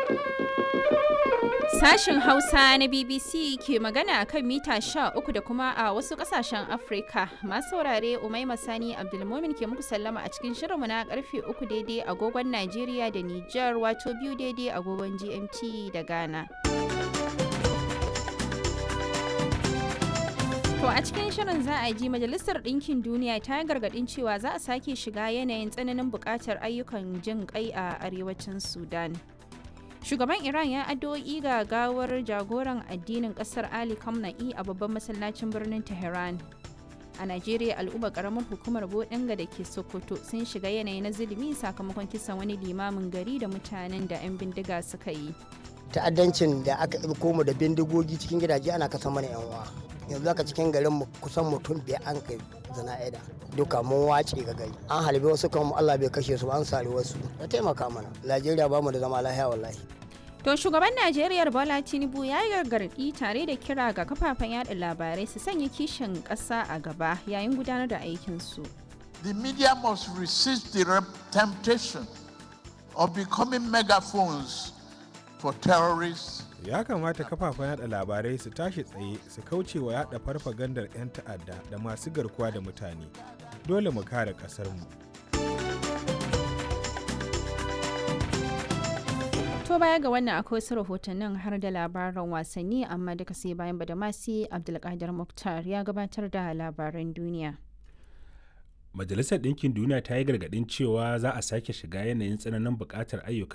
Sashen Hausa na BBC ke magana a kan mita 13 da kuma a wasu kasashen Afrika. Masu saurare Umaima Sani Abdulmumin ke muku sallama a cikin shirinmu na karfe 3 daidai agogon Najeriya da Nijar wato biyu daidai agogon GMT da Ghana. To a cikin shirin za a ji Majalisar Ɗinkin Duniya ta yi gargaɗin cewa za a sake shiga yanayin tsananin buƙatar ayyukan jin ƙai a arewacin Sudan. Shugaban Iran ya addu'o'i ga gawar jagoran addinin ƙasar Ali Khamenei a babban masallacin birnin Tehran. A Najeriya al'ummar ƙaramar hukumar Bodinga da ke Sokoto sun shiga yanayi na zulumi sakamakon kisan wani limamin gari da mutanen da 'yan bindiga suka yi. Ta'addancin da aka koma da bindigogi cikin gidaje ana kasa mana 'yan uwa. yanzu haka cikin garin mu kusan mutum biyar an kai zana'ida duka mun wace ga gari an halbe wasu kan Allah bai kashe su an sare wasu ya taimaka mana Najeriya ba mu da zama lafiya wallahi To shugaban Najeriya Bola Tinubu ya yi gargaɗi tare da kira ga kafafen yada labarai su sanya kishin ƙasa a gaba yayin gudanar da aikinsu. The media must resist the temptation of becoming megaphones for terrorists ya kamata kafafen yada labarai su tashi tsaye su kauce wa yada farfagandar 'yan ta'adda da masu garkuwa da mutane dole mu kare kasarmu to baya ga wannan akwai wasu rahotannin har da labaran wasanni amma duka sai bayan badamasi abdulkadir muktar ya gabatar da labaran duniya majalisar ɗinkin duniya ta yi gargaɗin cewa za a sake shiga yanayin tsananin buƙatar ayyukan